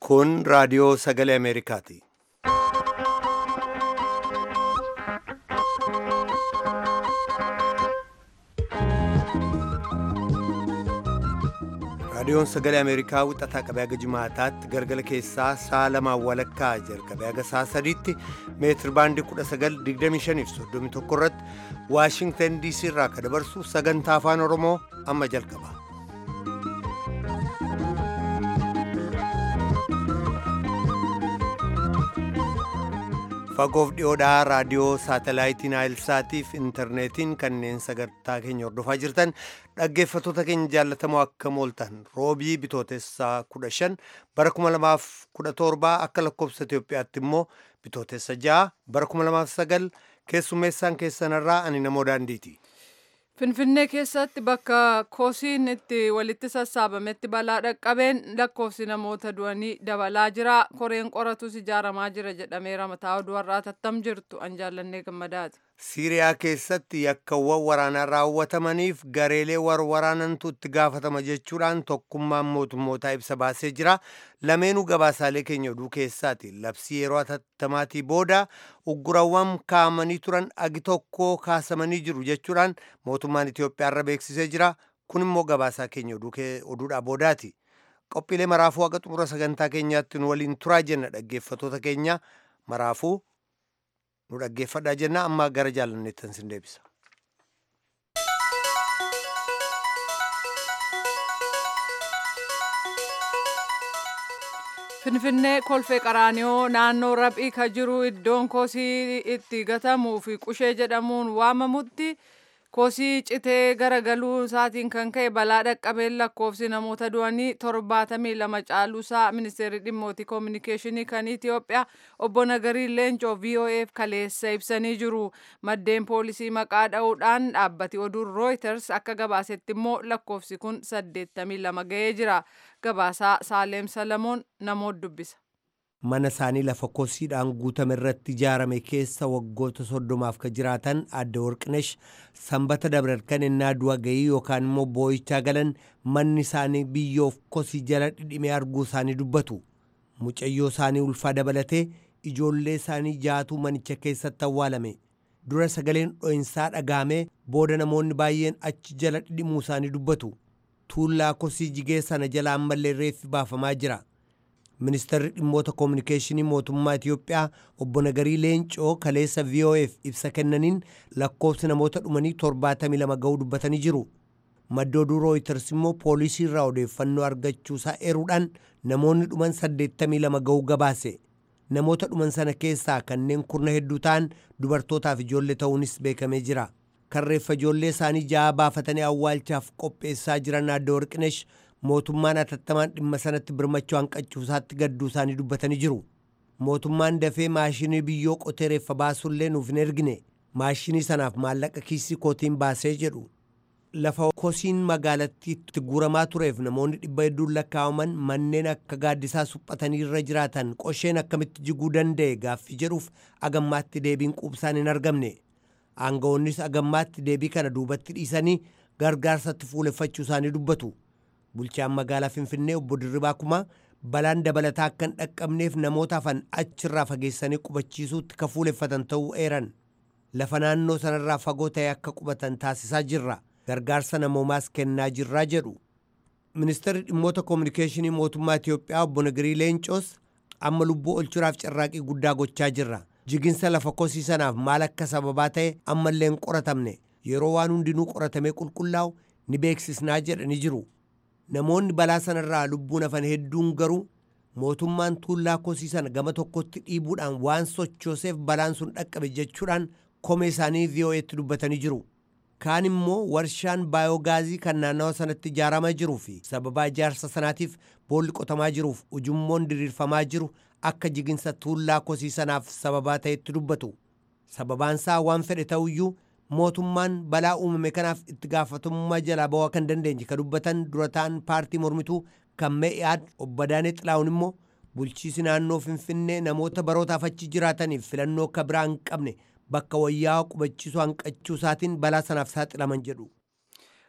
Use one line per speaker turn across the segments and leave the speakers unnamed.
Kun raadiyoo sagalee Ameerikaati. Raadiyoon sagalee Ameerikaa wixataa qabee haga jimaataatti galgala keessaa sa'a lamaan walakkaa jalqabee haga sa'a sadiitti meetir baandii 1925 fi 31 irratti Waashingtan DC irraa akka dabarsu sagantaa afaan Oromoo amma jalqaba. Fagoof dhiyoodhaa raadiyoo saatalaayitiin Naayilsaatiif intarneetiin kanneen sagantaa keenya hordofaa jirtan dhaggeeffattoota keenya jaallatamoo akka mooltan roobii bitootessaa 15 bara 2017 akka lakkoofsa Itoophiyaatti immoo bitootessa 6 bara 2009 keessummeessaan keessanirraa ani namoo daandiiti.
Finfinnee keessatti bakka koosiin itti walitti sassaabametti balaa dhaqqabeen lakkoofsi namoota du'anii dabalaa jira. Koreen qoratus ijaaramaa jira jedhameera mataa oduu har'aa tattam jirtu an jaallannee gammadaati.
Siiriyaa keessatti yakkawwan waraanaa raawwatamaniif gareelee warwaraanantu itti gaafatama jechuudhaan tokkummaan mootummootaa ibsa baasee jira. Lameenuu gabaasaalee keenya oduu keessaati. Labsii yeroo atattamaatii booda uggurawwan kaa'amanii turan agi tokko kaasamanii jiru jechuudhaan mootummaan Itoophiyaa irra beeksisee jira. Kun immoo gabaasaa keenya oduudhaa boodaati. Qophiilee maraafuu haqa xumura sagantaa keenyaatti nu waliin turaa jenna dhaggeeffattoota keenya maraafuu nu dhaggeeffadhaa jenna amma gara jaalanneettan sin deebisa.
Finfinnee kolfee qaraaniyoo naannoo raphii ka jiru iddoon koosii itti gatamuu fi qushee jedhamuun waamamutti koosii citee garagaluu isaatiin kan ka'e balaa dhaqqabeen lakkoofsi namoota du'anii torbaatamii lama caaluusaa ministeerri dhimmooti koominikeeshinii kan Itoophiyaa obbo Nagarii Leencoo VOAf kaleessa ibsanii jiru. Maddeen poolisii maqaa dha'uudhaan dhaabbati oduun Reuters akka gabaasetti immoo lakkoofsi kun saddeettamii lama ga'ee jira. Gabaasaa Saaleem Salamoon namoota dubbisa.
mana isaanii lafa kosiidhaan guutame irratti ijaarame keessa waggoota soddomaaf ka jiraatan adda warqinesh sanbata dabarkan innaa du'a ga'ii yookaan immoo boo'ichaa galan manni isaanii biyyoof kosii jala dhidhimee arguu isaanii dubbatu mucayyoo isaanii ulfaa dabalatee ijoollee isaanii jaatuu manicha keessatti awwaalame dura sagaleen dho'insaa dhagaamee booda namoonni baay'een achi jala dhidhimuu isaanii dubbatu tuullaa kosii jigee sana jala ammallee reeffi baafamaa jira. ministeerri dhimmoota koominikeeshinii mootummaa Itiyoophiyaa obbo Nagarii Leencoo kaleessa VOAf ibsa kennaniin lakkoofsi namoota dhumanii 72 ga'uu dubbatanii jiru. Madda oduu Reuters immoo poolisii irraa odeeffannoo argachuusaa eeruudhaan namoonni dhuman 82 ga'uu gabaase. Namoota dhuman sana keessaa kanneen kurna hedduu ta'an dubartootaaf ijoollee ta'uunis beekamee jira. Karreeffa ijoollee isaanii ja'a baafatanii awwaalchaaf qopheessaa jiran adda warqinesh mootummaan atattamaan dhimma sanatti birmachuu hanqachuusaatti gadduu isaanii dubbatanii jiru. Mootummaan dafee maashinii biyyoo qotee reeffa baasuullee nuuf hin ergine maashinii sanaaf maallaqa kiisii kootiin baasee jedhu. Lafa kosiin magaalattiitti guuramaa tureef namoonni dhibba hedduun lakkaa'aman manneen akka gaaddisaa suphatanii irra jiraatan qosheen akkamitti jiguu danda'e gaaffii jedhuuf agammaatti deebiin quubsaan hin argamne. Aangawoonnis agammaatti deebii kana duubatti dhiisanii gargaarsatti fuuleffachuu isaanii dubbatu. bulchaan magaalaa finfinnee obbo Dirribaa Kumaa balaan dabalataa akka hin dhaqqabneef namoota hafan achirraa fageessanii qubachiisuutti ka fuuleffatan ta'uu eeran lafa naannoo sanarraa fagoo ta'e akka qubatan taasisaa jirra gargaarsa namoomaas kennaa jirraa jedhu ministeerri dhimmoota koominikeeshinii mootummaa Itiyoophiyaa obbo Nagirii Leencoos amma lubbuu olchuraaf carraaqii guddaa gochaa jirra jiginsa lafa kosii sanaaf maal akka sababaa ta'e ammallee hin qoratamne yeroo waan hundinuu qoratamee qulqullaa'u ni beeksisnaa jedhanii jiru. namoonni balaa sanarraa lubbuun hafan hedduun garuu mootummaan tuullaa kosii sana gama tokkotti dhiibuudhaan waan sochooseef balaan sun dhaqqabe jechuudhaan komee isaanii VOA'tti dubbatanii jiru. Kaan immoo warshaan baayoogaazii kan naannawa sanatti ijaaramaa jiruu fi sababaa ijaarsa sanaatiif boolli qotamaa jiruuf ujummoon diriirfamaa jiru akka jiginsa tuullaa kosii sanaaf sababaa ta'etti dubbatu. Sababaansaa waan fedhe ta'uyyuu mootummaan balaa uumame kanaaf itti gaafatamummaa jalaa ba'uu kan dandeenye ka dubbatan dura ta'an paartii mormituu kan mee'aad obbo Adaanee Xilaawun immoo bulchiisi naannoo Finfinnee namoota barootaaf achi jiraataniif filannoo akka biraa hin qabne bakka wayyaa qubachiisuu hanqachuu isaatiin balaa sanaaf saaxilaman jedhu.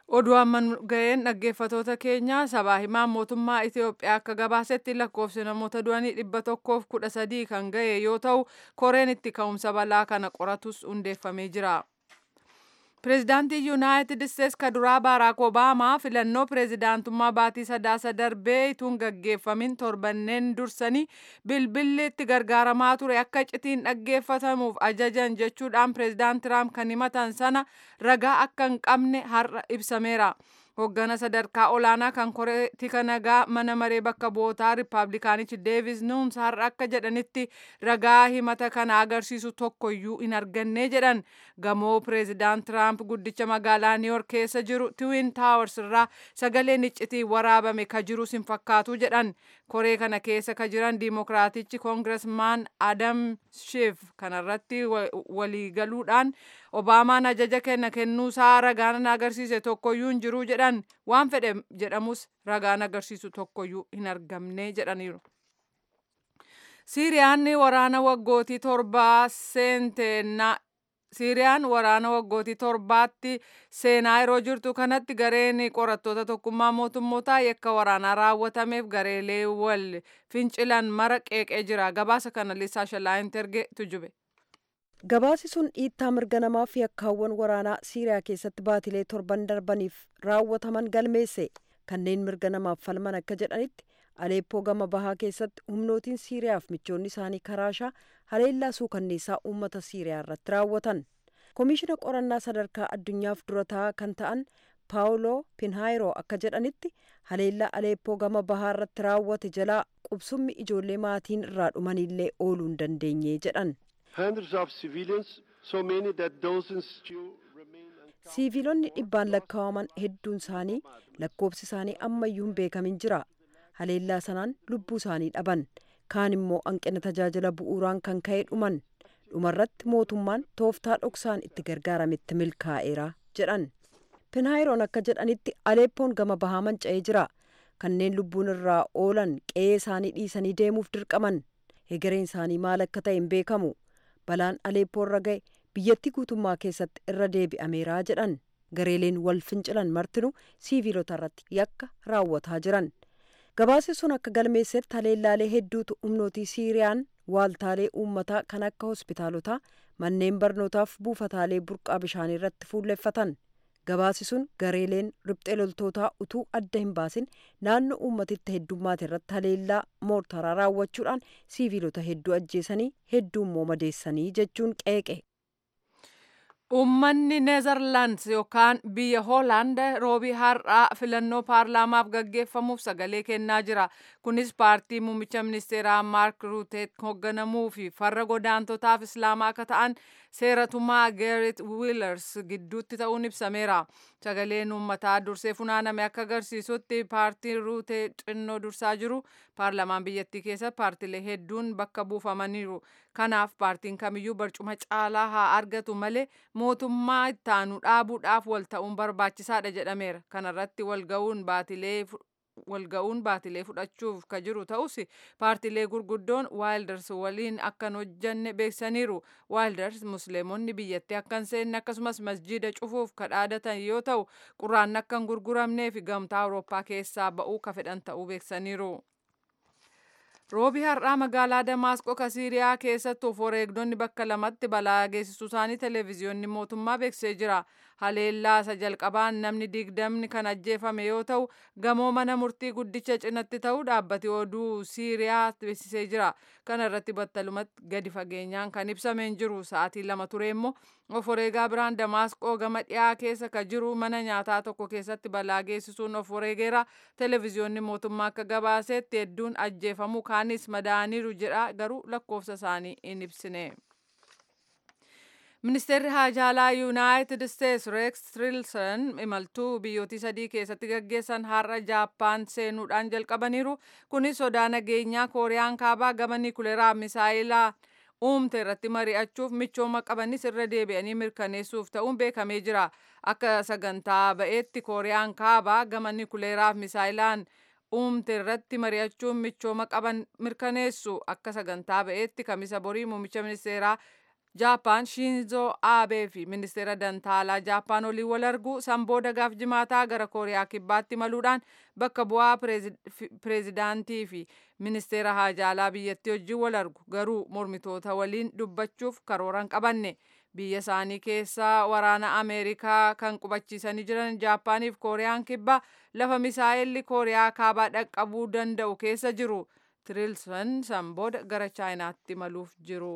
Oduu amma ga'een dhaggeeffatoota keenya sabaa himaan mootummaa Itoophiyaa akka gabaasetti lakkoofsi namoota du'anii dhibba tokkoof kudha sadii kan ga'e yoo ta'u koreen itti ka'umsa balaa kana qoratus hundeeffamee jira. Pireezidaantii Yuunaayitid Isteets ka duraa Baaraak Obaamaa filannoo pireezidaantummaa baatii sadaasa darbee ituun gaggeeffamin torbanneen dursanii bilbilli itti gargaaramaa ture akka citiin dhaggeeffatamuuf ajajan jechuudhaan pireezidaant Tiraamp kan himatan sana ragaa akka hin qabne har'a ibsameera. Hoggana sadarkaa olaanaa kan koree tika nagaa mana maree bakka bu'ootaa Rippaabilikaanichi Deevis Nuums har'a akka jedhanitti ragaa himata kana agarsiisu tokkoyyuu hin arganne jedhan. Gamoo pireezidaant Tiraamp guddicha magaalaa Niiyork keessa jiru Tiwin Taawars irraa sagaleen iccitii waraabame ka jirus hin fakkaatu jedhan. Koree kana keessa ka jiran Diimokiraatichi Koongiresmaan Adam Schiff kanarratti waliigaluudhaan Obaamaan ajaja kenna kennuusaa ragaan agarsiise tokkoyyuu hin jiru jedhan waan fedhe jedhamus ragaan agarsiisu tokkoyyuu hin argamne jedhaniiru. Siiriyaan waraana waggootii torbaa seenteenna Siiriyaan waraana waggootii torbaatti seenaa yeroo jirtu kanatti gareen qorattoota tokkummaa mootummootaa yakka waraanaa raawwatameef gareelee wal fincilan mara qeeqee jira. Gabaasa kana Liisaa Shalaayint erge tujube.
Gabaasi sun dhiittaa mirga namaa fi yakkaawwan waraanaa Siiriyaa keessatti baatilee torban darbaniif raawwataman galmeesse. Kanneen mirga namaaf falman akka jedhanitti Aleeppoo gama bahaa keessatti humnootiin Siiriyaaf michoonni isaanii karaashaa haleellaa suukanneessaa uummata Siiriyaa irratti raawwatan. Komishina qorannaa sadarkaa addunyaaf durataa kan ta'an Paawuloo Pinhaayiroo akka jedhanitti haleellaa Aleeppoo gama bahaa irratti raawwate jalaa qubsummi ijoollee maatiin irraa dhumanillee ooluu hin dandeenye jedhan. Siiviilonni dhibbaan lakkaa'aman hedduun isaanii lakkoofsi isaanii ammayyuu hin beekamin jira. Haleellaa sanaan lubbuu isaanii dhaban. Kaan immoo hanqina tajaajila bu'uuraan kan ka'e dhuman. Dhumarratti mootummaan tooftaa dhoksaan itti gargaarametti milkaa'eera jedhan. Pinhaayiroon akka jedhanitti Aleeppoon gama bahaa manca'ee jira. Kanneen lubbuun irraa oolan qe'ee isaanii dhiisanii deemuuf dirqaman. Hegereen isaanii maal akka ta'e hin beekamu. Balaan Aleeppoo irra ga'e biyyattii guutummaa keessatti irra deebi'ameera jedhan. Gareeleen wal fincilan martinuu siiviilota irratti yakka raawwataa jiran. Gabaasi sun akka galmeessetti haleellaalee hedduutu humnootii Siiriyaan waaltaalee uummataa kan akka hospitaalotaa manneen barnootaaf buufataalee burqaa bishaanii irratti fuulleffatan. Gabaasi sun gareeleen riphxee loltootaa utuu adda hin baasin naannoo uummatitti heddummaate irratti haleellaa moortaraa raawwachuudhaan siiviilota hedduu ajjeesanii hedduu immoo madeessanii jechuun qeeqe.
Uummanni Neezerlaandis yookaan biyya Hoolaand roobii har'aa filannoo paarlaamaaf gaggeeffamuuf sagalee kennaa jira. Kunis paartii muummicha ministeeraa Maark Ruuteet hoogganamuu fi farra godaantotaaf islaamaa akka ta'an seeratumaa Geerit Wiilers gidduutti ta'uun ibsameera. Sagaleen uummataa dursee funaaname akka agarsiisutti paartiin Ruutee xinnoo dursaa jiru paarlaamaan biyyattii keessa paartilee hedduun bakka buufamaniiru. Kanaaf paartiin kamiyyuu barcuma caalaa haa argatu malee mootummaa ittaanu dhaabuudhaaf wal ta'uun barbaachisaadha jedhameera. Kanarratti walga'uun baatilee walga'uun baatilee fudhachuuf ka jiru ta'us paartilee gurguddoon waayilders waliin akkan hojjanne beeksaniiru waayilders musliimonni biyyattii akkan seenne akkasumas masjiida cufuuf kadhaadatan yoo ta'u quraan akkan gurguramnee fi gamtaa awurooppaa keessaa ba'uu ka fedhan ta'uu beeksaniiru. Roobii har'aa magaalaa Damaasqoo ka Siiriyaa keessatti of wareegdonni bakka lamatti balaa geessisuu isaanii televezyiyoonni mootummaa beeksisee jira. Haleellaa isa jalqabaan namni digdamni kan ajjeefame yoo ta'u gamoo mana murtii guddicha cinatti ta'uu dhaabbati oduu Siiriyaa beeksisee jira. Kana irratti battalumatti gadi fageenyaan kan ibsame hin jiru. Sa'aatii lama ture immoo of wareegaa biraan Damaasqoo gama dhiyaa keessa ka jiru mana nyaataa tokko keessatti balaa geessisuun of wareegeera. Televezyiyoonni mootummaa akka gabaasetti hedduun ajjeefamuu kaanis madaaniiru jedha garuu lakkoofsa isaanii hin ibsine. Ministeerri Haajaalaa Yuunaayitid Isteets Reeks Tillerson imaltuu biyyootii sadii keessatti gaggeessan har'a Jaappaan seenuudhaan jalqabaniiru. Kunis sodaa nageenyaa Kooriyaan kaabaa gama niikuleeraa misaayilaa uumte irratti mari'achuuf michooma qabanis irra deebi'anii mirkaneessuuf ta'uun beekamee jira. Akka sagantaa ba'eetti Kooriyaan kaabaa gama niikuleeraaf misaayilaan uumte irratti mari'achuun michooma qaban mirkaneessu akka sagantaa ba'eetti kamisa borii muummicha ministeeraa Jaappaan Shinzo Aabee fi ministeera dantaalaa Jaappaan waliin wal argu san booda gaaf jimaataa gara Kooriyaa kibbaatti maluudhaan bakka bu'aa pireezidaantii fi ministeera haajaalaa biyyattii wajjin wal argu garuu mormitoota waliin dubbachuuf karooran qabanne. biyya isaanii keessaa waraana ameerikaa kan qubachiisanii jiran jaappaaniif kooriyaan kibbaa lafa misaa'elli kooriyaa kaabaa dhaqqabuu danda'u keessa jiru tirilsan san booda gara chaayinaatti maluuf jiru.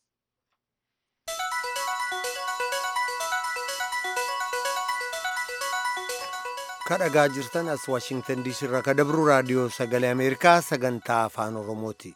kadhagaa jirtan as waashingtan diisii irraa ka dabru raadiyoo sagalee ameerikaa sagantaa afaan oromooti.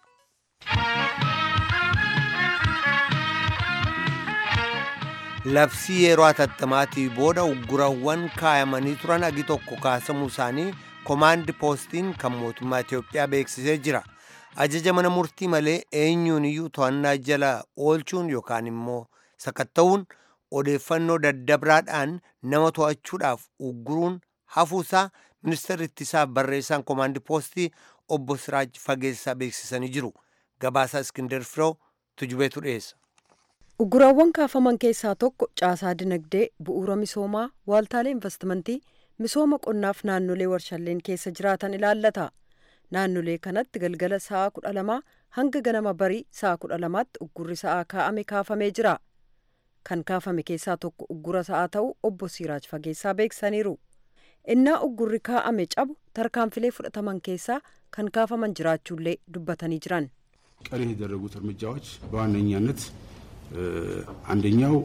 labsii yeroo atattamaatii booda uggurawwan kaayamanii turan agi tokko kaasamuu isaanii komaandi poostiin kan mootummaa Itoophiyaa beeksisee jira. Ajaja mana murtii malee eenyuun iyyuu to'annaa jala oolchuun yookaan immoo sakatta'uun odeeffannoo daddabraadhaan nama to'achuudhaaf ugguruun hafuusaa ministeerri ittisaaf barreessaan komaandi poostii obbo Siraaj Fageessaa beeksisanii jiru. Gabaasaa Iskindar Firoo tujubeetu dhiyeessa.
Ugguraawwan kaafaman keessaa tokko caasaa dinagdee bu'uura misoomaa waaltaalee investimentii misooma qonnaaf naannolee warshalleen keessa jiraatan ilaallata. Naannolee kanatti galgala sa'a kudha lamaa hanga ganama barii sa'a kudha lamaatti uggurri sa'aa kaa'ame kaafamee jira. Kan kaafame keessaa tokko uggura sa'aa ta'uu obbo Siraaj Fageessaa beeksisaniiru. Innaa uggurri kaa'ame cabu tarkaanfilee fudhataman keessaa kan kaafaman jiraachuullee dubbatanii jiran.
ቀሪ የተደረጉት እርምጃዎች በዋነኛነት አንደኛው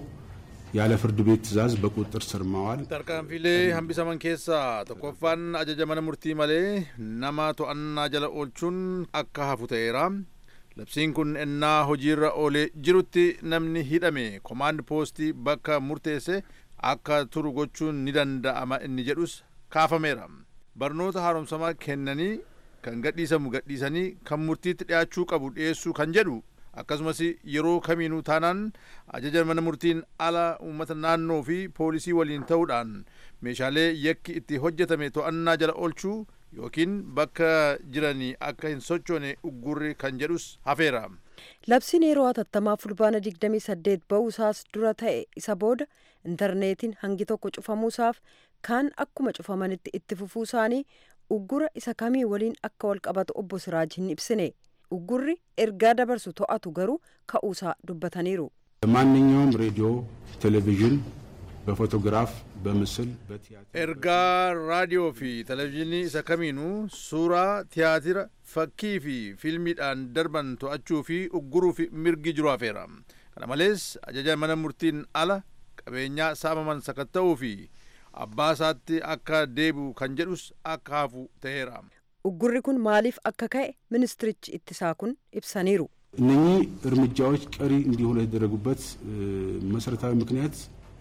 ያለ ፍርድ ቤት ትዕዛዝ በቁጥጥር ስር ማዋል
tarkaanfilee hambisaman keessaa tokkoffaan ajaja mana murtii malee nama to'annaa jala oolchuun akka hafu ta'eera labsiin kun ennaa hojiirra oolee jirutti namni hidhame komaand poostii bakka murteesse akka turu gochuun ni danda'ama inni jedhus kaafameera barnoota haaromsamaa kennanii kan gadhiisamu gadhiisanii kan murtiitti dhiyaachuu qabu dhiyeessuu kan jedhu akkasumas yeroo kamiinuu taanaan ajaja mana murtiin ala uummata naannoo fi poolisii waliin ta'uudhaan meeshaalee yakki itti hojjetame to'annaa jala oolchuu yookiin bakka jiranii akka hin sochoone uggurri kan jedhus hafeera.
Labsiin yeroo hatattamaa fulbaana 28 ba'uusaas dura ta'e isa booda intarneetiin hangi tokko cufamuusaaf kaan akkuma cufamanitti itti fufuu isaanii uggura isa kamii waliin akka wal qabatu obbo Siraaj hin ibsine. uggurri ergaa dabarsu to'atu garuu ka'uusaa dubbataniiru.
ማንኛውም ሬዲዮ፣ ቴሌቪዥን በፎቶግራፍ በምስል በቲያትር
ergaa raadiyoo fi televezyiinii isa kamiinuu suuraa tiyaatira fakkii fi fiilmiidhaan darban to'achuu fi ugguruu fi mirgi jiru hafeera kana malees ajaja mana murtiin ala qabeenyaa saamaman sakatta'uu fi abbaa isaatti akka deebi'u kan jedhus akka hafu ta'eera.
uggurri kun maaliif akka ka'e ministirichi ittisaa kun ibsaniiru.
እነኚህ እርምጃዎች ቀሪ እንዲሆኑ የተደረጉበት መሰረታዊ ምክንያት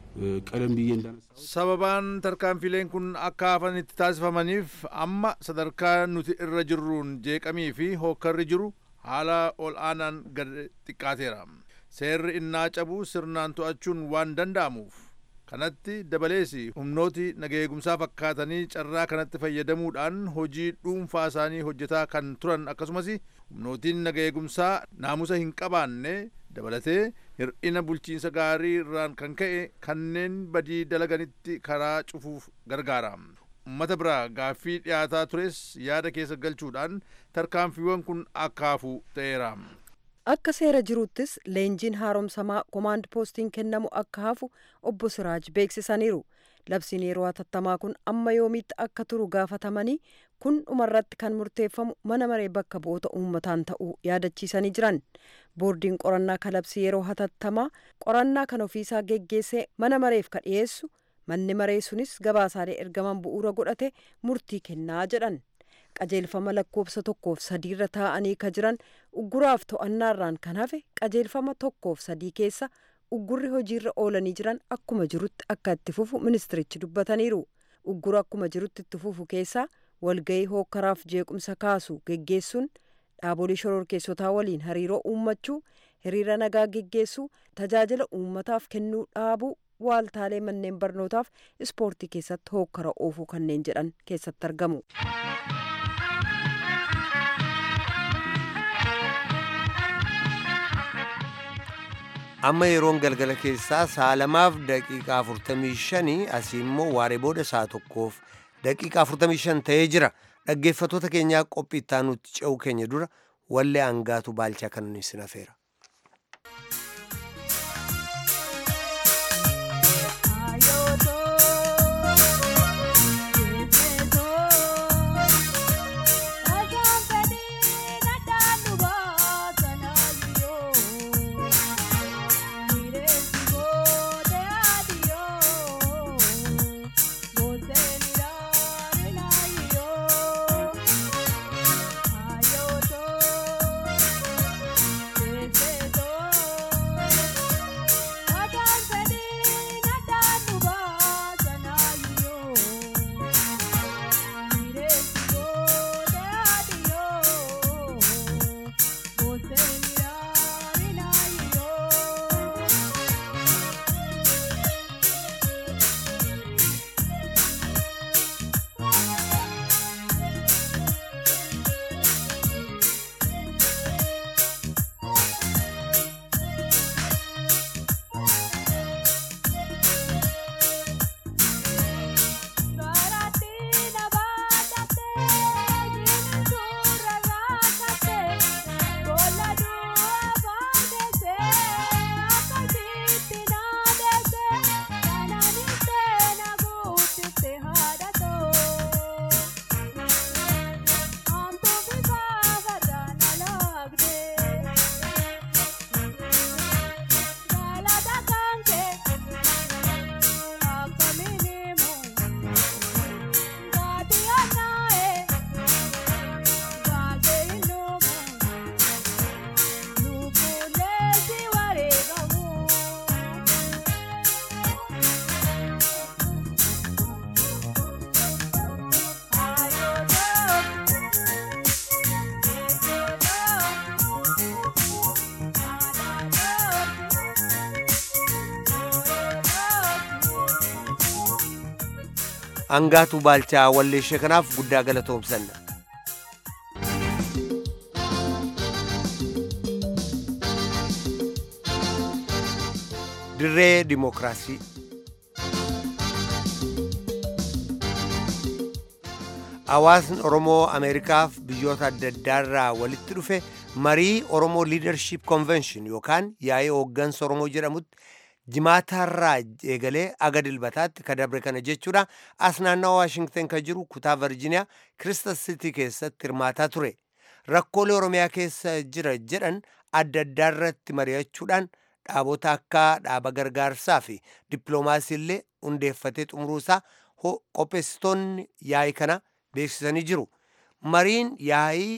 ቀደም ብዬ እንዳነሳው
sababaan tarkaanfileen kun akka hafan itti taasifamaniif amma sadarkaa nuti irra jirruun jeeqamii fi hookkarri jiru haala ol aanaan gad xiqqaateera seerri innaa cabu sirnaan to'achuun waan danda'amuuf kanatti dabalees humnooti nageegumsaa fakkaatanii carraa kanatti fayyadamuudhaan hojii dhuunfaa isaanii hojjetaa kan turan akkasumas humnootiin nageegumsaa naamusa hin qabaanne dabalatee hir'ina bulchiinsa gaarii irraan kan ka'e kanneen badii dalaganitti karaa cufuuf gargaara. ummata biraa gaaffii dhiyaataa tures yaada keessa galchuudhaan tarkaanfiiwwan kun akka hafu ta'eera.
Akka seera jiruuttis leenjiin haaromsamaa komaand poostiin kennamu akka hafu obbo Siraaj beeksisaniiru. Labsiin yeroo hatattamaa kun amma yoomiitti akka turu gaafatamanii kun dhumarratti kan murteeffamu mana maree bakka bu'oota uummataan ta'uu yaadachiisanii jiran. Boordiin qorannaa kalabsii yeroo hatattamaa qorannaa kan ofiisaa geggeessee mana mareef ka dhiyeessu manni maree sunis gabaasaalee ergaman bu'uura godhate murtii kennaa jedhan. qajeelfama lakkoofsa tokkoof sadiirra taa'anii ka jiran ugguraaf to'annaarraan kan hafe qajeelfama tokkoof sadii keessa uggurri hojiirra oolanii jiran akkuma jirutti akka itti fufu ministirichi dubbataniiru uggura akkuma jirutti itti fufu keessaa walgahii hookkaraaf jeequmsa kaasu geggeessuun dhaabolee shororkeessotaa waliin hariiroo uummachuu hiriira nagaa geggeessuu tajaajila uummataaf kennuu dhaabuu waaltaalee manneen barnootaaf ispoortii keessatti hookkara oofuu kanneen jedhan keessatti argamu.
amma yeroon galgala keessaa sa'a lamaaf daqiiqaa 45 asii immoo waaree booda sa'a tokkoof daqiiqaa 45 ta'ee jira dhaggeeffatoota keenyaa qophii itti aanutti ce'uu keenya dura wallee hangaatu baalchaa kan nuyi sin hafeera. Hangaatu baalchaa walleeshee kanaaf guddaa galatoomsanna. Dirree Dimookiraasii. Hawaasni Oromoo Ameerikaaf biyyoota adda addaarraa walitti dhufe marii Oromoo Leadership Convention yookaan yaa'ii hooggansa Oromoo jedhamutti jimaataarraa eegalee aga dilbataatti kadabre kana jechuudha as naannawa waashingten kan jiru kutaa virjiniyaa kiristas sitii keessatti hirmaataa ture rakkoolee oromiyaa keessa jira jedhan adda addaarratti mari'achuudhaan dhaabota akka dhaaba gargaarsaa fi dippiloomaasii illee hundeeffatee xumuruusaa qopheessitoonni yaa'ii kana beeksisanii jiru mariin yaa'ii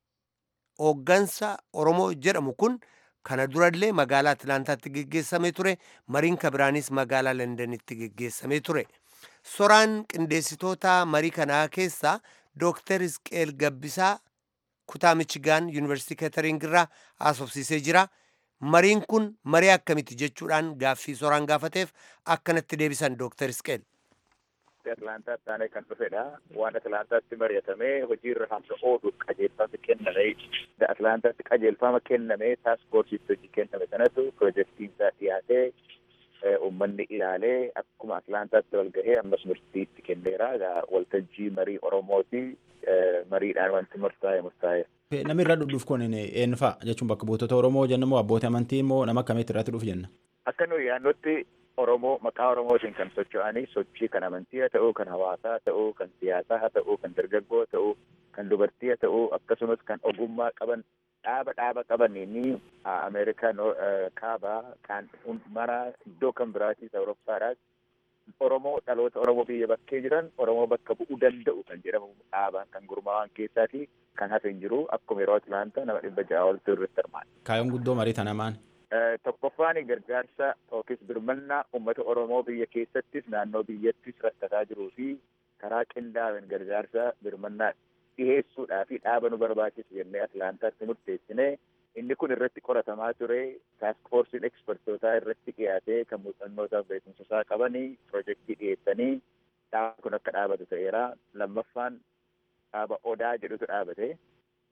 hooggansa oromoo jedhamu kun kana durallee magaalaa atlaantaatti geggeessamee ture mariin kabiraanis magaalaa londanitti geggeessamee ture soraan qindeessitoota marii kanaa keessaa dooktar isqeel gabbisaa kutaa michigaan yuunivarsiitii keetering irraa haasofsiisee jira mariin kun marii akkamiti jechuudhaan gaaffii soraan gaafateef akkanatti deebisan dooktar isqeel
Atlaantaatti aanee kan dhufedha. Waan Atlaantaatti mari'atamee hojiirra hamsa ooluuf qajeelfama kenname. Atlaantaatti qajeelfama kenname taaskoorsiitti hojii kenname sanatu pirojektiin isaa dhiyaatee uummanni ilaalee akkuma Atlaantaatti wal gahee ammas murtiitti kenneera. Waltajjii marii Oromooti mariidhaan wanti murtaa'e murtaa'e.
Namni irra dhudhuuf kun eenyu fa'a jechuun bakka buutota Oromoo jenna moo abbootii amantii moo nama akkamitti irratti dhufu jenna?
Akka nuyi yaannotti Oromoo maqaa Oromootiin kan socho'anii sochii kan amantii haa ta'uu, kan hawaasaa haa ta'uu, kan siyaasaa haa ta'uu, kan dargaggoo haa ta'uu, kan dubartii haa ta'uu, akkasumas kan ogummaa qaban dhaaba dhaaba qabaniini Ameerikaa kaabaa kan mara iddoo kan biraatis Awurooppaadhaas Oromoo dhaloota Oromoo biyya bakkee jiran Oromoo bakka bu'uu danda'u kan jedhamu dhaabaan kan gurmaa'an keessaati kan hafe hin jiru akkuma yeroo Atlaantaa nama dhibba ja'a oltu irratti hirmaata.
Kaayyoon guddoo marii tana maali?
tokkoffaan gargaarsa yookiis birmannaa uummata Oromoo biyya keessattis naannoo biyyattis rakkataa jiruu fi karaa qindaa'een gargaarsa birmannaa dhiheessuudhaa fi dhaaba nu barbaachisu jennee Atlaantaatti murteessine inni kun irratti qoratamaa ture taaskoorsiin ekspertootaa irratti dhiyaatee kan muuxannootaaf beekumsa qabanii pirojektii dhiyeessanii dhaaba kun akka dhaabatu ta'eera lammaffaan dhaaba odaa jedhutu dhaabate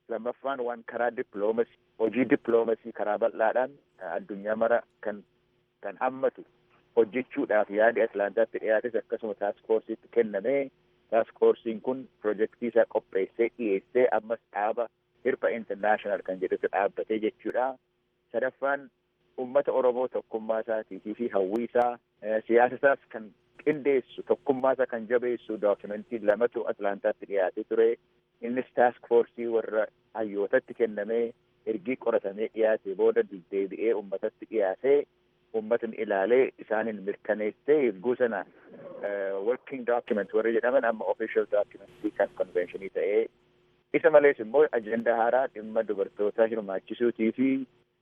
lammaffaan waan karaa dippiloomasii hojii dippiloomasii karaa bal'aadhaan addunyaa mara kan kan hammatu hojjechuudhaaf yaadi atlaantaatti dhiyaates akkasuma taaskoorsiitti kennamee taaskoorsiin kun pirojektii isaa qopheessee dhiyeessee ammas dhaaba hirpa intarnaashinaal kan jedhutu dhaabbatee jechuudha. sadaffaan ummata oromoo tokkummaa isaatii fi hawwii isaa siyaasa isaas kan qindeessu tokkummaa isaa kan jabeessu dookimentii lamatu atlaantaatti dhiyaatee ture innis taask foorsii warra hayyootatti kennamee ergii qoratamee dhiyaate booda deebi'ee ummatatti dhiyaatee ummatni ilaalee isaanin mirkaneessee erguu sana working document warri jedhaman amma official documentii kan conventionii ta'ee isa malees immoo ajendaa haaraa dhimma dubartootaa hirmaachisuutii fi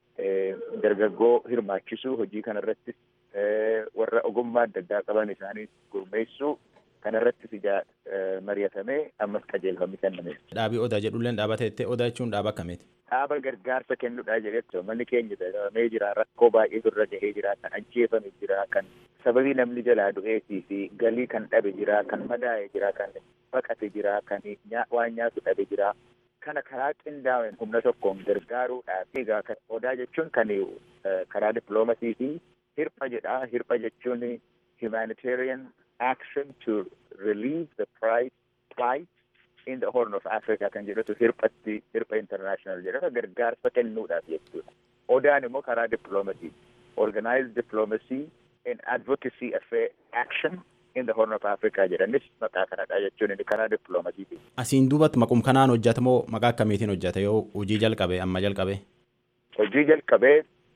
dargaggoo hirmaachisuu hojii kanarrattis warra ogummaa adda addaa qaban isaanii gurmeessuu kanarrattis ijaa mari'atamee ammas qajeelfamni kenname.
Dhaabii odaa jedhulleen dhaabateettee odaa jechuun dhaaba akkamiiti?
Dhaaba gargaarsa kennuudhaa jedhetti manni keenya daramee jira rakkoo baay'ee irra gahee jira kan ajjeefame jira kan sababii namni jalaa du'eetii fi galii kan dhabe jira kan madaa'e jira kan baqate jira kan waan nyaatu dhabe jira. kana karaa qindaa'een humna tokkoon gargaaruudhaaf egaa odaa jechuun kan karaa dippiloomasii fi hirpha jedha hirpha jechuun humanitarian action to relieve the price plight in the horn of Africa kan jedhutu hirphatti hirpha international jedhama gargaarsa kennuudhaaf jechuudha. Odaan immoo karaa dippiloomasii organized diplomacy and advocacy affair action in the horn of Africa jedhanis maqaa kanadha jechuun inni karaa dippiloomasiiti.
Asiin duubatti maqum kanaan hojjeta moo maqaa akkamiitiin hojjeta yoo hojii jalqabe amma jalqabe?
Hojii jalqabee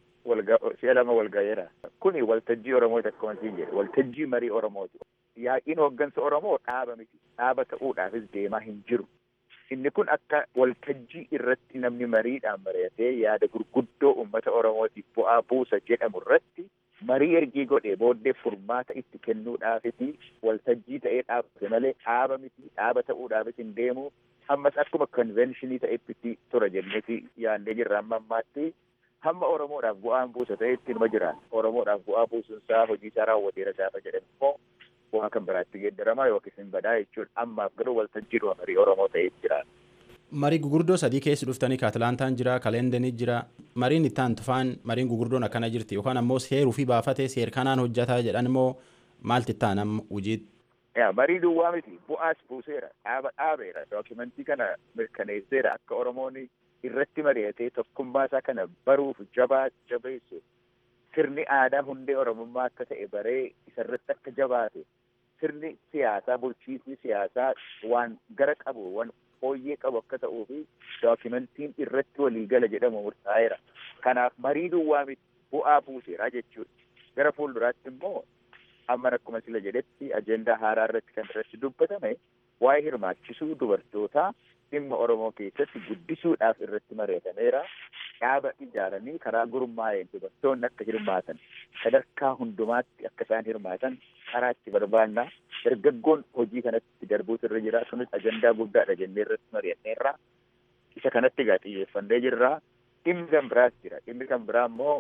si'a lama walgayeera. Kuni waltajjii Oromoo takkumantiin jedhe waltajjii marii Oromooti. Yaa'iin hooggansa Oromoo dhaaba miti. Dhaaba ta'uudhaafis deemaa hin jiru. Inni kun akka waltajjii irratti namni mariidhaan mari'atee yaada gurguddoo uummata Oromootiif bu'aa buusa jedhamu irratti marii ergii godhee booddee furmaata itti kennuudhaafiti waltajjii ta'ee dhaabate malee dhaaba miti dhaaba ta'uudhaafis hin deemu ammas akkuma konvenshinii ta'etti tura jenneeti yaadnee jirra amma ammaatti hamma oromoodhaaf bu'aan buusa ta'etti ilma jiraan oromoodhaaf bu'aa buusunsaa hojii isaa raawwateera gaafa jedhan immoo bu'aa kan biraatti geeddaramaa yookiis hin badaa jechuudha ammaaf garuu waltajjiidhuma marii oromoo ta'ee jira.
Marii gugurdoo sadii keessi dhuftanii ka Atlaantaan jira, ka Leendanii jira. Mariin itti aantu faan mariin gugurdoon akkana jirti yookaan ammoo seeruu fi baafatee seer kanaan hojjataa jedhan immoo maalti itti aanam hojiitti.
Yaa marii duwwaa miti bu'aas buuseera dhaaba dhaabeera dookimentii kana mirkaneesseera akka Oromoon irratti mari'atee tokkummaa isaa kana baruuf jabaa jabeessu sirni aadaa hundee Oromummaa akka ta'e baree isarratti akka jabaate sirni siyaasaa bulchiisni siyaasaa waan gara qabu waan fooyyee qabu akka ta'uu fi dookimentiin irratti waliigala jedhamu murtaa'eera. Kanaaf marii duwwaa miti bu'aa buuseera jechuudha. Gara fuulduraatti immoo amma akkuma sila jedhetti ajendaa haaraa irratti kan irratti dubbatame waa'ee hirmaachisuu dubartootaa dhimma Oromoo keessatti guddisuudhaaf irratti mari'atameera. Dhaaba ijaaranii karaa gurmaa'een dubartoonni akka hirmaatan sadarkaa hundumaatti akka isaan hirmaatan karaa itti barbaanna. Dargaggoon hojii kanatti darbuutu irra jira. Kunis ajandaa guddaadha jennee irratti mari'anneerra. Isa kanatti egaa xiyyeeffannee jirra. Dhimmi kan biraas jira. Dhimmi kan biraa immoo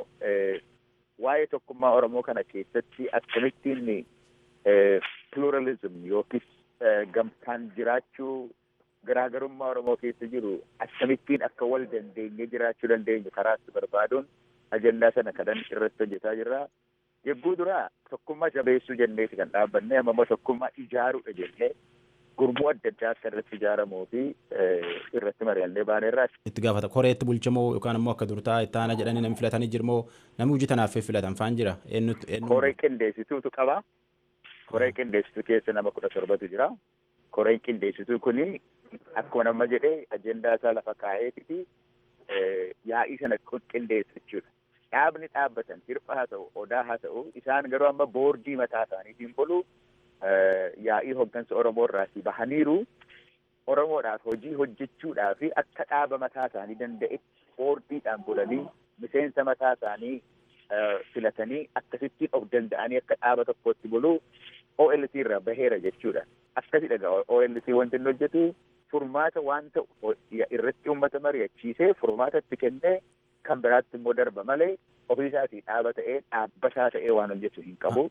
waa'ee tokkummaa Oromoo kana keessatti akkamittiin pluralism yookiis gamtaan jiraachuu garaagarummaa Oromoo keessa jiru akkamittiin akka wal dandeenye jiraachuu dandeenyu karaa itti barbaaduun ajandaa sana kanan irratti hojjetaa jirra. Yegguu duraa tokkummaa jabeessuu jenneeti kan dhaabbanne amma immoo tokkummaa ijaaruudha jennee gurmuu adda addaa akka irratti ijaaramuu fi irratti mari'annee baaneerraa.
Itti gaafata koreetti bulchamoo yookaan immoo akka durtaa itti aana jedhanii namni filatanii jirmoo namni hojii tanaaf filatan faan jira eenyutti.
Koree qindeessituutu qaba. Koree qindeessituu keessa nama kudha torbatu jira. Koreen qindeessituu kuni akkuma nama jedhee ajendaa isaa lafa kaa'eeti yaa'ii sana qindeessu jechuudha. Dhaabni dhaabbatan hirpha haa ta'u odaa haa ta'u isaan garuu amma boordii mataa isaaniitiin bulu yaa'ii hooggansa Oromoo irraati bahaniiru Oromoodhaaf hojii hojjechuudhaaf akka dhaaba mataa isaanii danda'etti boordiidhaan bulanii miseensa mataa isaanii filatanii akkasittiin of danda'anii akka dhaaba tokkotti bulu OLC irraa baheera jechuudha. Akkasidha egaa OLC wanti inni hojjetu furmaata waan ta'u irratti uummata mari'achiisee furmaata itti kennee kan biraatti immoo darba malee ofii isaatii dhaaba ta'ee dhaabbataa ta'ee waan hojjetu hin qabu.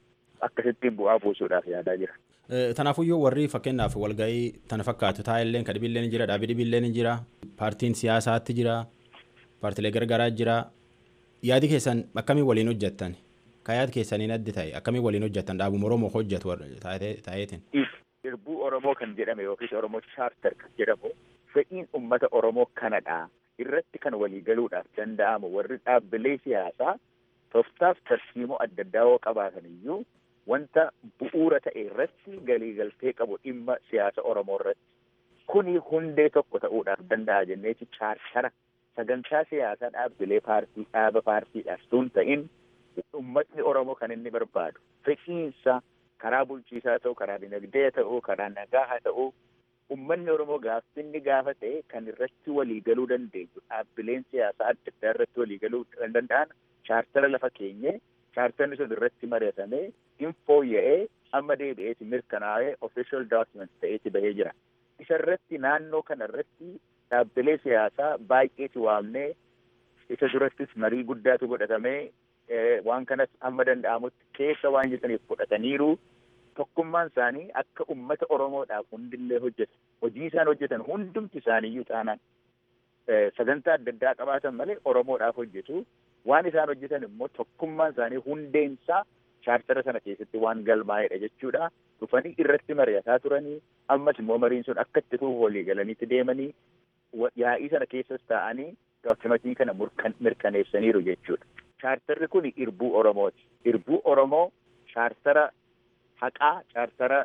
akkasittiin bu'aa buusuudhaaf yaadaa jira.
Tanaafuyyuu warri fakkeenyaaf walgahii tana fakkaatu taa'elleen ka dhibilleen jira dhaabii dhibilleen jira paartiin siyaasaatti jira paartilee gargaraa jira yaadi keessan akkamiin waliin hojjettan ka yaadi keessaniin addi ta'e akkamiin waliin hojjettan dhaabuma Oromoo hojjetu taa'eetiin.
Irbuu Oromoo kan jedhame yookiis Oromoo chaartar kan jedhamu fedhiin uummata Oromoo kanadha irratti kan waliigaluudhaaf danda'amu warri dhaabbilee siyaasaa tooftaaf tarsiimoo adda addaa yoo qabaatan iyyuu wanta bu'uura ta'e irratti galiigaltee qabu dhimma siyaasa Oromoo irratti kuni hundee tokko ta'uudhaaf danda'a jenneeti chaartara sagantaa siyaasaa dhaabbilee paartii dhaaba paartiidhaaf tun ta'in uummatni Oromoo kan inni barbaadu fedhiinsa karaa bulchiisaa ta'u karaa dinagdee ta'u karaa nagaa haa ta'u uummanni Oromoo gaaffinni gaafa ta'e kan irratti waliigaluu dandeenyu dhaabbileen siyaasaa adda addaa irratti waliigaluu kan danda'an chaartara lafa keenye chaartarni sun irratti mari'atamee hin fooyya'ee amma deebi'eeti mirkanaa'ee official document ta'eeti bahee jira. Isa irratti naannoo kana irratti dhaabbilee siyaasaa baay'eeti waamnee isa durattis marii guddaatu godhatamee waan kanas amma danda'amutti keessa waan jetaniif fudhataniiru tokkummaan isaanii akka ummata Oromoodhaaf hundillee hojjetan hojii isaan hojjetan hundumti isaaniiyyuu taanaan sagantaa adda addaa qabaatan malee Oromoodhaaf hojjetu waan isaan hojjetan immoo tokkummaan isaanii hundeensaa chaartara sana keessatti waan galmaa'edha jechuudha. Dhufanii irratti mari'ataa turanii ammas immoo mariin sun akka itti tuuf walii galaniitti deemanii yaa'ii sana keessas taa'anii dookimatii kana mirkaneessaniiru jechuudha. Chaartarri kun irbuu Oromooti. Irbuu Oromoo chaartara haqaa, chaartara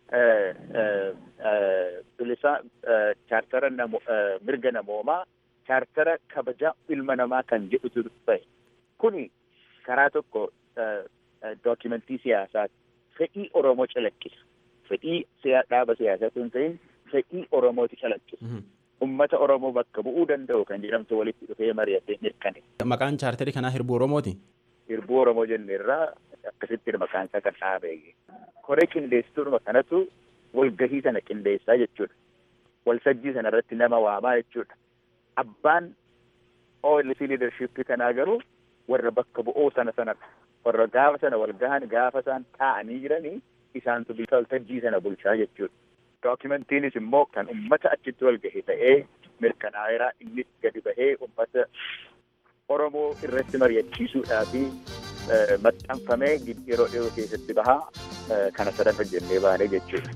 bilisaa, chaartara mirga namoomaa, chaartara kabajaa ilma namaa kan jedhutu ta'e. Kuni karaa tokko dookimentii siyaasaati. Fedhii Oromoo calaqqisa. Fedhii dhaaba siyaasaa sun ta'in fedhii Oromooti calaqqisa. Ummata Oromoo bakka bu'uu danda'u kan jedhamtu walitti dhufee mari'atee mirkane.
Maqaan chaartarii kanaa hirbuu Oromooti?
Hirbuu Oromoo jenne irraa akkasitti maqaan isaa kan dhaabee. Koree qindeessituudhuma kanatu walgahii sana qindeessaa jechuudha. Walsajjii sana irratti nama waamaa jechuudha. Abbaan OLC leadership kanaa garuu warra bakka bu'oo sana sanadha. Warra gaafa sana wal gahan gaafa isaan taa'anii jiranii isaantu waltajjii sana bulchaa jechuudha. Dookimantiinis immoo kan ummata achitti wal gahe ta'ee mirkanaa'eeraa innis gadi bahee ummata Oromoo irratti mari'achiisuudhaa fi maxxanfamee yeroo dhiyoo keessatti bahaa kana sadan hojjennee baanee jechuudha.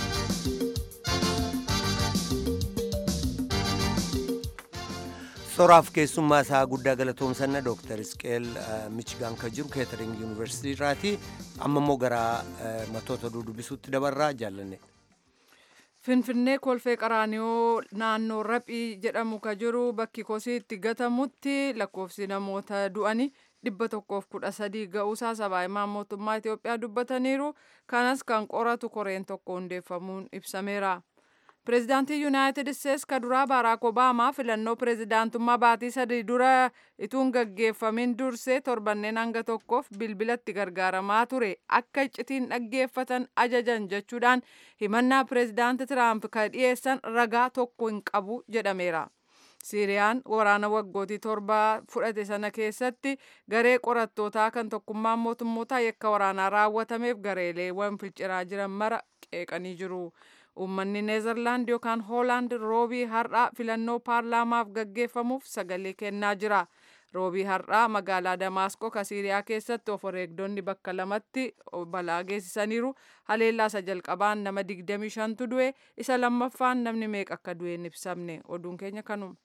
soraaf keessummaa isaa guddaa galatoomsanna dooktar isqeel michigaan kan jiru keetering yuunivarsiitii irraati amma immoo gara matoota dubbisuutti dabarraa jaallanne.
Finfinnee kolfee qaraaniyoo naannoo raphii jedhamu ka jiru bakki kosii itti gatamutti lakkoofsi namoota du'anii dhibba tokkoof kudha sadii ga'uusaa sabaahimaan mootummaa Itoophiyaa dubbataniiru kanas kan qoratu koreen tokko hundeeffamuun ibsameera. Pireezidaantii Yuunaayitid Isteets ka duraa Baaraak Obaamaa filannoo pireezidaantummaa baatii sadii dura ituun gaggeeffamin dursee torbanneen hanga tokkoof bilbilatti gargaaramaa ture akka iccitiin dhaggeeffatan ajajan jechuudhaan himannaa pireezidaanti Tiraamp ka dhiyeessan ragaa tokko hin qabu jedhameera. Siiriyaan waraana waggootii torbaa fudhate sana keessatti garee qorattootaa kan tokkummaan mootummootaa yakka waraanaa raawwatameef gareeleewwan finciraa jiran mara qeeqanii jiru. Uummanni Neezerlaand yookaan Hoolaand roobii har'aa filannoo paarlaamaaf gaggeeffamuuf sagalee kennaa jira. Roobii har'aa magaalaa Damaasqoo ka Siiriyaa keessatti of wareegdonni bakka lamatti balaa geessisaniiru. Haleellaa isa jalqabaan nama 25tu du'e isa lammaffaan namni meeqa akka du'e hin ibsamne. Oduun keenya kanuma.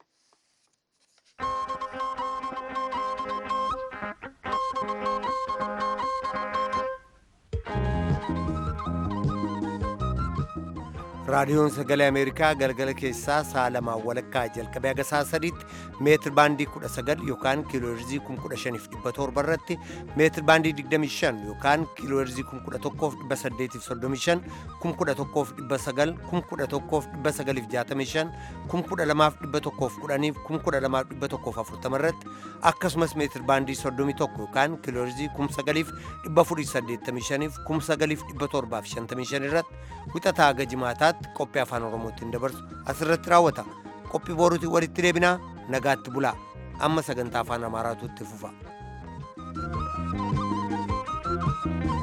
raadiyoon sagalee ameerikaa galgala keessaa sa'a lamaan walakkaa jalqabee haga sa'a sadiitti meetir baandii 19 yookaan kiilooherzii 15,700 irratti meetir baandii 25 yookaan kiilooherzii 11,835 11,900 11,965 12,110 12,140 irratti akkasumas meetir baandii 31 yookaan kiilooherzii 9,485 9,755 irratti wixataa haga jimaataatti qophii afaan oromootiin dabarsu asirratti raawwata qophii booruutiin walitti deebinaa nagaatti bulaa amma sagantaa afaan amaaraatu itti fufa.